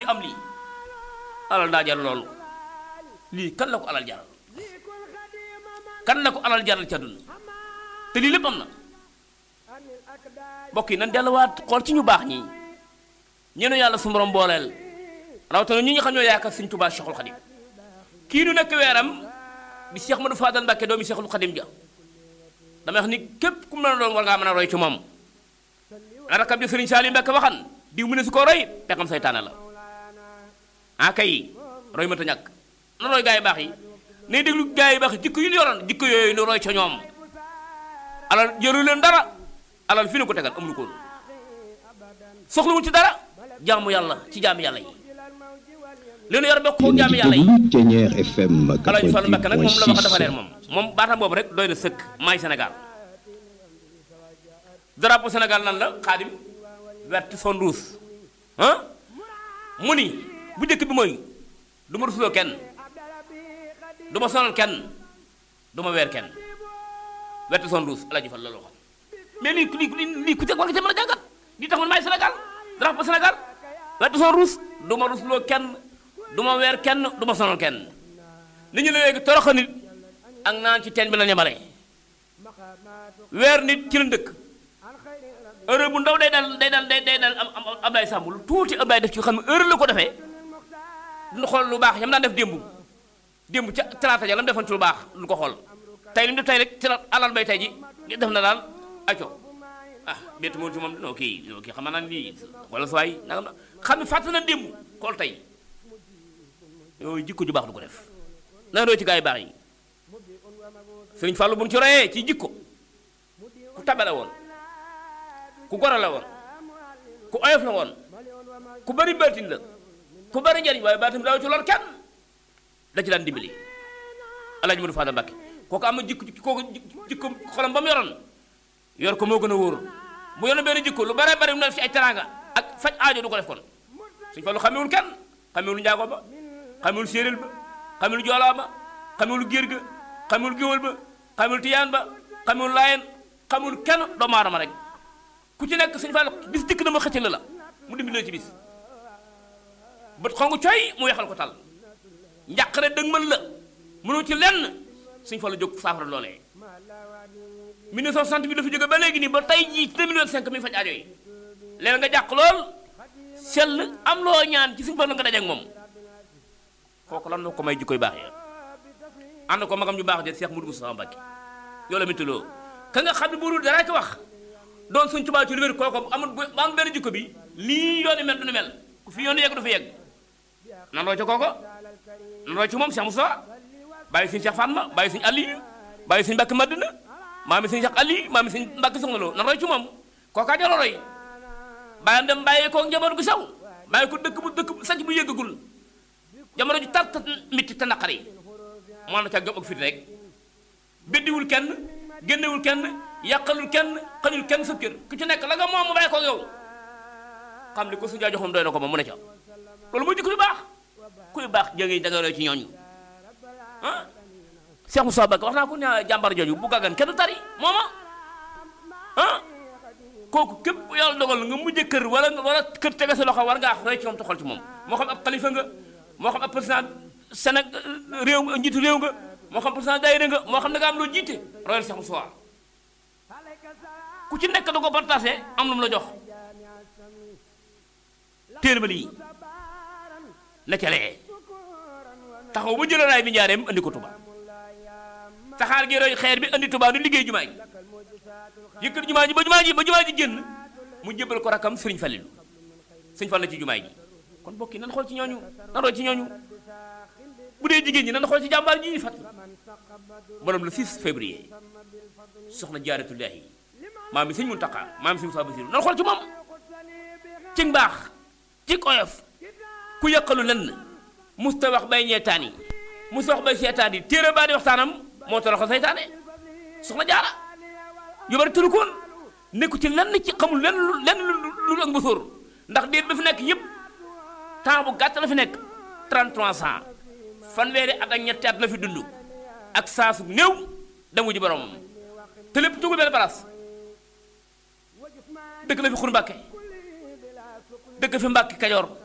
am lii alal daa jar loolu lii kan la ko alal jaral kan la ko alal jaral ca dund te lii lépp am na mbokk yi nan delluwaat xool ci ñu baax ñi ñeenu yàlla su borom booleel rawatina ñi nga xam ñoo yaakaar Sëñ Tuubaa Cheikhul Khadim kii du nekk weeram di Cheikh Madou Fadal Mbacke doomi Cheikhul Khadim ja damay wax ni képp ku mu la doon war ngaa mën a roy ci moom rakab bi Sëriñ Saali Mbacke waxan diw mu ne su ko roy pexam saytaane la ah kay roy ma ta ñàkk na roy gaa yi baax yi nay déglu gaa yi baax yi jikko yu ñu yoroon jikko yooyu nu roy ca ñoom alal jëru leen dara alal fi ne ko tegal amul ko woon soxlawul ci dara jaamu yàlla ci jaamu yàlla yi leen yor bokk ko jaamu yàlla yi Ténière FM Alaaji Fallu Mbàkke nag moom la wax dafa leer 88.6 moom moom baatam boobu rek doy na sëkk maay Sénégal drapeau Sénégal nan la xaadim vert son rouge ah mu ni bu njëkk bi mooy du ma rusuloo kenn du ma sonal kenn du ma weer kenn vert son rouge Alaaji Fallu loolu waxoon mais lii lii lii lii ku ca war nga ca mën a jàngat lii tax man maay Sénégal drapeau Sénégal vert son rouge du ma rusuloo kenn du ma weer kenn du ma sonal kenn li ñu ne léegi toroxa nit ak naan ci teen bi la ñemale weer nit ci la dëkk heure bu ndaw day dal day dal day day dal am am Ablaye Samb lu tuuti Ablaye def ci xam ne heure la ko defee duñu xool lu baax yam daan def démb démb ca talaata ja la mu defoon ci lu baax duñu ko xool tey li mu def tey rek ci la alal bay tey ji li def na daal acco ah bett moom ci moom non kii non kii xam naa ne lii wala su waay nangam na xam ne fàtte na démb xool tey yooyu jikko ju baax du ko def na doo ci gaa yi baax yi sëriñ Fallou bu ñu ci royee ci jikko ku tabe la woon ku goro la woon ku oyof la woon ku bari baatin la ku bari njariñ waaye baatin daaw ci lor kenn da ci daan dimbali Alaaji Modou Fadal Mbàkke kooku am na jikko kooku jikko xolam ba mu yoroon yor ko moo gën a wóor bu yoroon benn jikko lu bare bari mu def ci ay teraanga ak faj aajo du ko def kon sëriñ Fallou xamewul kenn xamewul njaago ba xamewul séeréel ba xamewul joolaa ba xamewul géer ga xamewul géwël ba xamewul tiyaan ba xamewul laayeen xamewul kenn doomu aadama rek ku ci nekk sëñ Fall bis dikk na ma xëccal la mu dimbali la ci bis bët xongu coy mu weexal ko tal njàqare dëgg mën la mënoo ci lenn sëñ Fall jóg saafara loolee 1960 bi dafa jóge ba léegi nii ba tey jii ci 2025 mi faj aajo yi léegi nga jàq lool sell am loo ñaan ci sëñ Fall nga dajeek moom kooku lan la ko may jikkoy baax ya ànd ko magam ju baax de Cheikh Moudou Moussa Mbacké yow la mituloo ka nga xam ne bu dul dara ko wax doon suñ tubaab ci lu wér kooku amul bu am benn jikko bi lii yooni mel du nu mel ku fi yooni yegg du fi yegg nan roo ca kooko nan roo ci moom Cheikh Moussa bàyyi suñu Cheikh Fatma bàyyi suñu Aliou bàyyi suñu Mbàkke Madina maami suñu Cheikh Aliou maami suñu Mbàkke Soxna Lo nan roo ci moom kookaa jaroo roy bàyyam dem bàyyi ko njaboot gu sew bàyyi ko dëkk bu dëkk bu sanc bu yëggagul jamono ju tar ta mitti te naqari moo na ca gëm ak fit rek beddiwul kenn génnewul kenn yàqalul kenn xañul kenn sa kër ku ci nekk la nga moom mu bàyyi ko yow xam ni ko su jaa joxoon doy na ko moom mu ne ca loolu mooy jikko yu baax kuy baax jëngi danga roy ci ñooñu ah Cheikh Moussa Bakk wax naa ko ne jàmbar jooju bu gàggan kenn du tari mooma ah kooku képp ku yàlla dogal nga mujje kër wala wala kër tege sa loxo war ngaa roy ci moom te xool ci moom moo xam ab xalifa nga moo xam ab président Sénégal réew nga njiitu réew nga moo xam président daayira nga moo xam ne nga am loo jiite royal Cheikh Moussa ku ci nekk da ko partagé am lu mu la jox téere ba lii la ca lee taxaw ba jëlee raay bi njaareem andi ko Tuba saxaar gi roy xeer bi andi Tuba nu liggéey jumaa ji yëkkati jumaa ji ba jumaa ji ba jumaa ji génn mu jébbal ko rakam Sëriñ Fallilu Sëriñ Fall la ci jumaa ji kon bokki nan xool ci ñooñu nan roy ci ñooñu bu dee jigéen ñi nan xool ci jàmbaar ji fat borom le 6 février soxna jaaratullaahi maam mi sëñ Muntaxa maam mi sëñ Musaa Basiru nan xool ci moom ci mbaax ci oyof ku yàqalu lenn musta wax bay ñeetaan yi musta wax bay seetaan yi téere baa di waxtaanam moo toroxal saytaane soxna jaara yu bari tëru koon nekku ci lenn ci xamul lenn lu lenn lu lu ak mbasóor ndax déet ba fi nekk yëpp temps bu gàtt la fi nekk 33 ans fanweeri at ak ñetti at la fi dund ak saa su néew demu ji boromam te lépp tugul benn place dëkk la fi xur mbàkke dëkk fi mbàkke kajoor